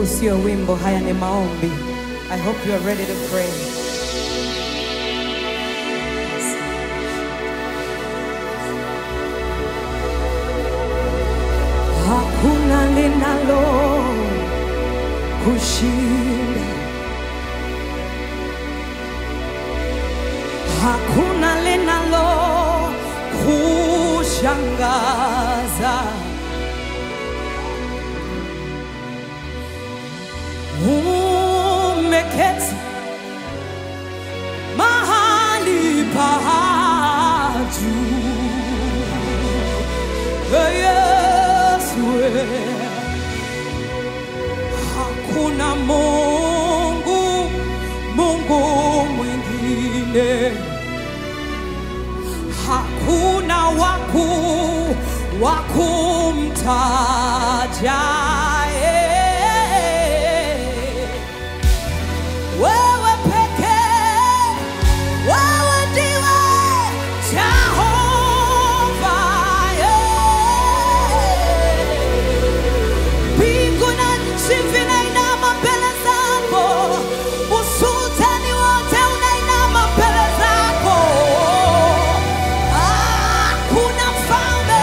sio wimbo, haya ni maombi. I hope you are ready to pray. Hakuna linalo kushinda, hakuna linalo kushangaza. Umeketi mahali pa juu, Ee Yesu, ee. hakuna Mungu, Mungu mwingine, hakuna waku wakumtaja eh. wewe pekee, wewe ndiwe Jehova eh. Mbingu na nchi vinainama mbele zako, usultani wote unainama mbele zako. Hakuna mfalme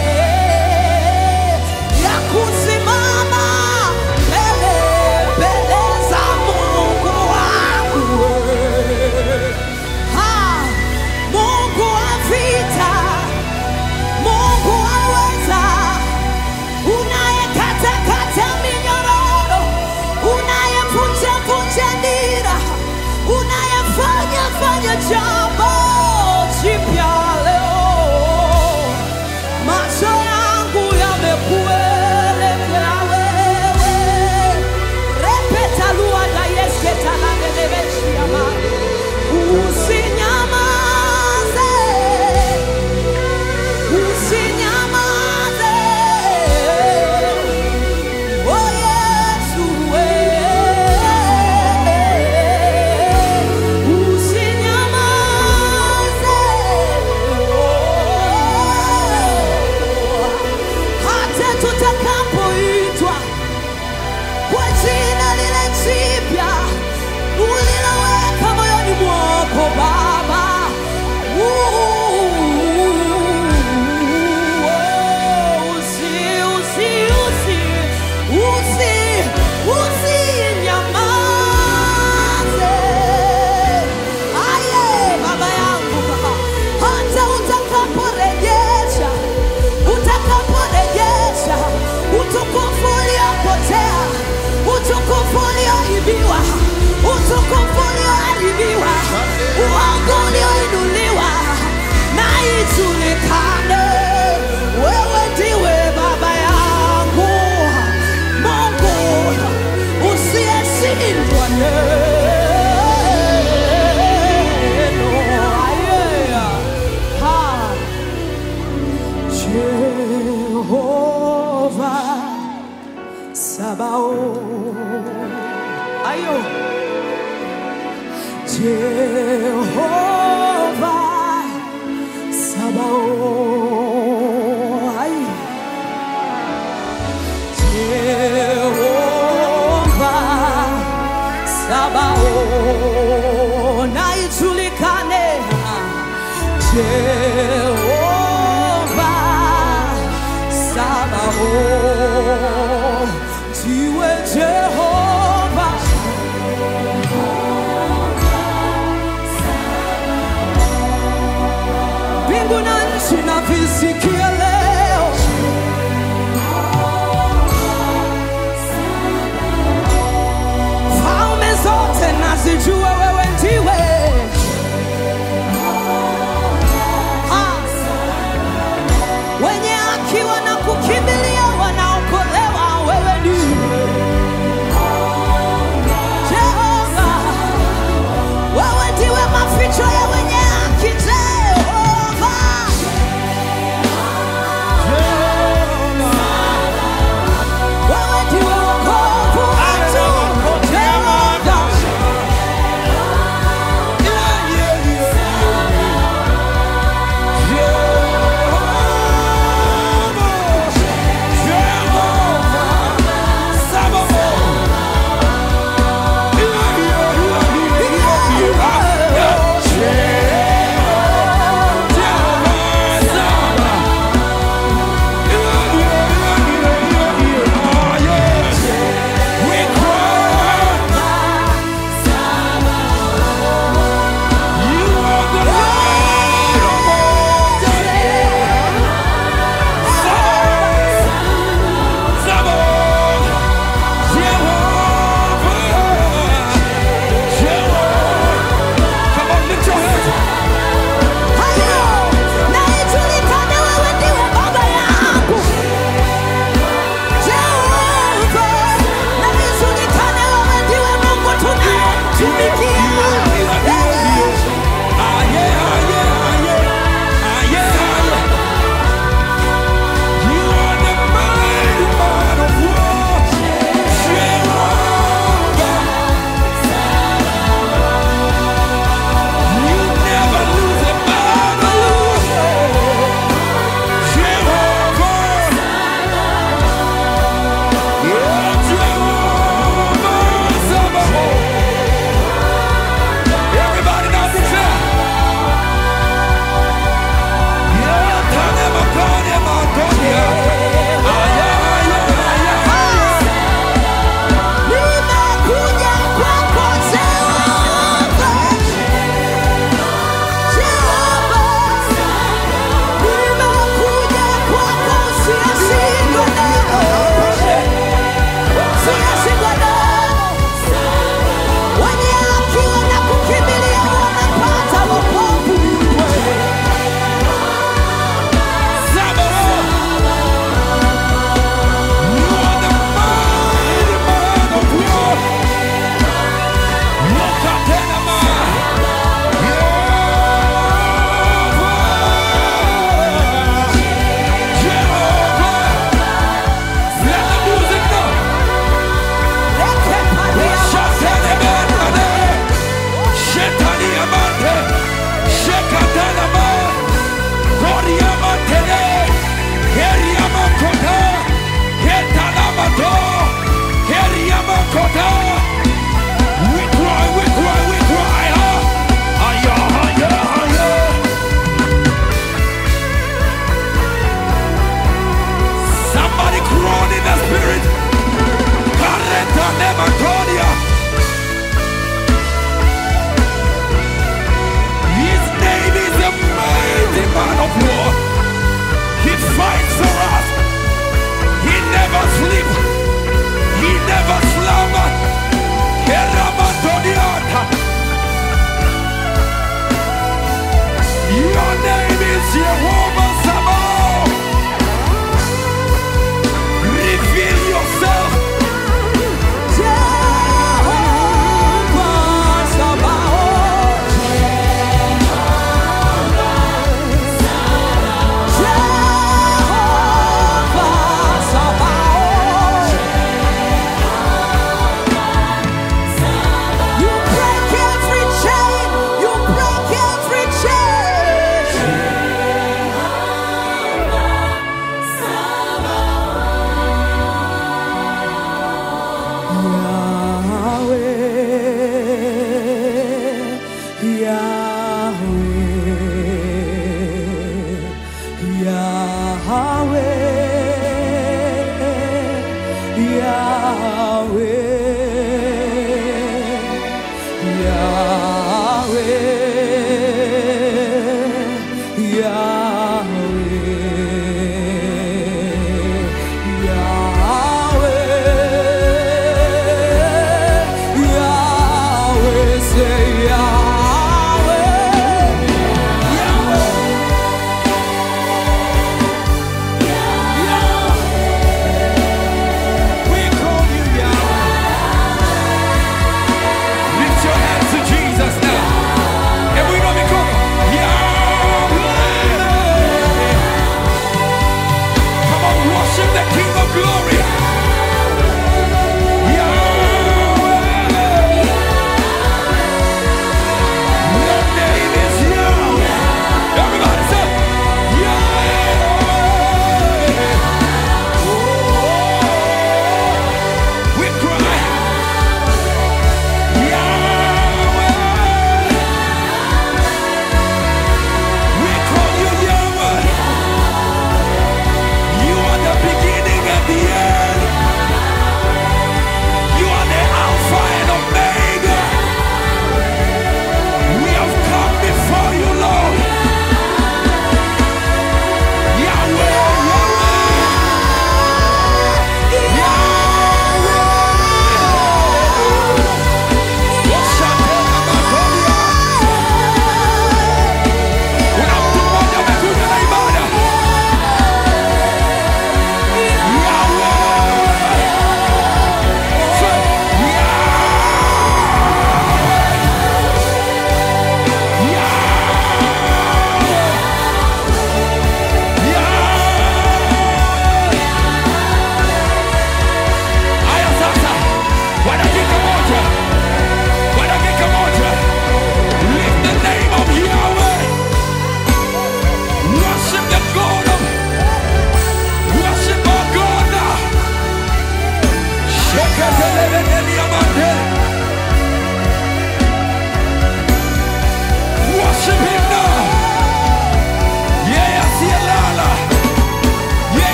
ya kusimama mbele mbele za Mungu wangu. Ha, Mungu wa vita, Mungu aweza unayekatakata minyororo, unayevunjavunja nira, unayefanya fanya jambo jipya leo. Macho yangu yamekuelekea wewe, repeta luada yesketalangelevechiama usinyamaze usinyamaze Oh Yesu, eh, usinyamaze. Oh, hata tutakapoitwa kwa jina lile jipya uliloweka moyoni mwako Baba. Uh, usi, usi, usi, usi, usinyamaze. Aye, Baba yangu, hata utakaporejesha, utakaporejesha utukufu uliopotea, utukufu ulioibiwa, utukufu ulioharibiwa, uongo ulioinuliwa, na ijulikane wewe ndiwe Baba yangu, Mungu usiyeshindwa neno. Aye. Ha. Jehova Sabaoth. Ayo. Jehova Sabaoth. Ay. Jehova Sabaoth. Na ijulikane Jehova Sabaoth. Ndiwe Jehova mbingu na nchi na visikia leo falme zote nazijua wewe ndiwe Ah. wenye haki wanakukimbilia wana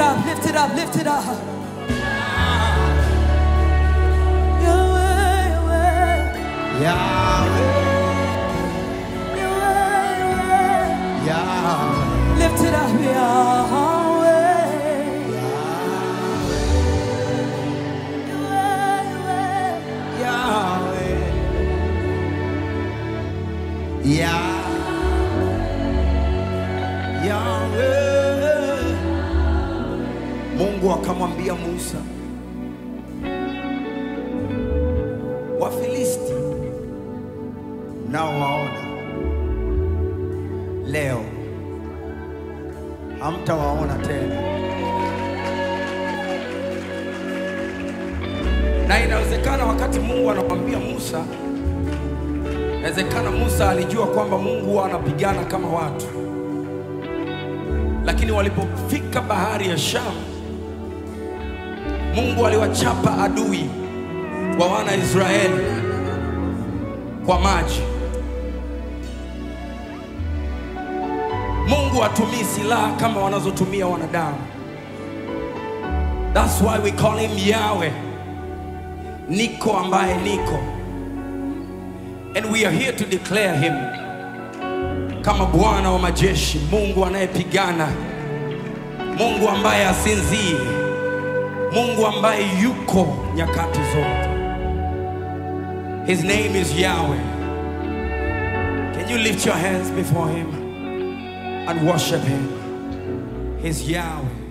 up, lift it up, lift it up. Yahweh, Yahweh, Yahweh, Yahweh, Yahweh. Yahweh, Lift it up, Yahweh. Yahweh, Yahweh, Yah- Yahweh. Mungu akamwambia Musa, Wafilisti nao waona leo, hamtawaona tena. na inawezekana wakati Mungu anamwambia Musa, inawezekana Musa alijua kwamba Mungu huwa anapigana kama watu, lakini walipofika bahari ya Shamu, Mungu aliwachapa adui wa wana Israeli kwa maji. Mungu hatumii silaha kama wanazotumia wanadamu. That's why we call him Yahweh. Niko ambaye niko. And we are here to declare him kama Bwana wa majeshi, Mungu anayepigana, Mungu ambaye asinzii, Mungu ambaye yuko nyakati zote. His name is Yahweh. Can you lift your hands before him and worship him? He's Yahweh.